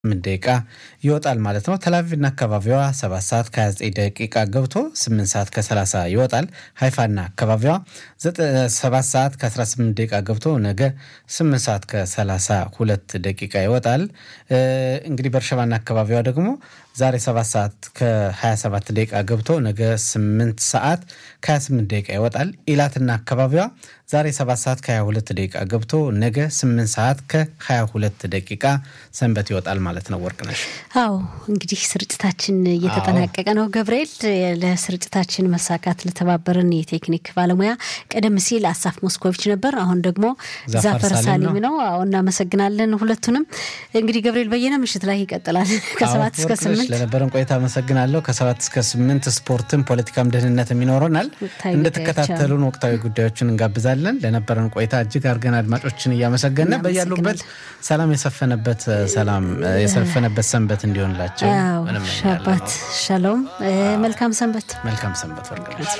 ስምንት ደቂቃ ይወጣል ማለት ነው። ተላቪቭና አካባቢዋ ሰባት ሰዓት ከ29 ደቂቃ ገብቶ 8 ሰዓት ከ30 ይወጣል። ሀይፋና አካባቢዋ ሰባት ሰዓት ከ18 ደቂቃ ገብቶ ነገ 8 ሰዓት ከ32 ደቂቃ ይወጣል። እንግዲህ በርሸባና አካባቢዋ ደግሞ ዛሬ 7 ሰዓት ከ27 ደቂቃ ገብቶ ነገ 8 ሰዓት ከ28 ደቂቃ ይወጣል። ኢላትና አካባቢዋ ዛሬ 7 ሰዓት ከ22 ደቂቃ ገብቶ ነገ 8 ሰዓት ከ22 ደቂቃ ሰንበት ይወጣል ማለት ነው። ወርቅነሽ አዎ እንግዲህ ስርጭታችን እየተጠናቀቀ ነው። ገብርኤል ለስርጭታችን መሳካት ለተባበረን የቴክኒክ ባለሙያ ቀደም ሲል አሳፍ ሞስኮቪች ነበር። አሁን ደግሞ ዛፈር ሳሊም ነው። አዎ እናመሰግናለን ሁለቱንም። እንግዲህ ገብርኤል በየነ ምሽት ላይ ይቀጥላል ከሰባት እስከ ስምንት ለነበረን ቆይታ አመሰግናለሁ። ከሰባት እስከ ስምንት ስፖርትም ፖለቲካም ደህንነትም ይኖረናል። እንደተከታተሉን ወቅታዊ ጉዳዮችን እንጋብዛለን። ለነበረን ቆይታ እጅግ አድርገን አድማጮችን እያመሰገነ በያሉበት ሰላም የሰፈነበት ሰላም የሰፈነበት ሰንበት እንዲሆንላቸው ሻባት ሻሎም መልካም ሰንበት መልካም ሰንበት ወርቅነሽ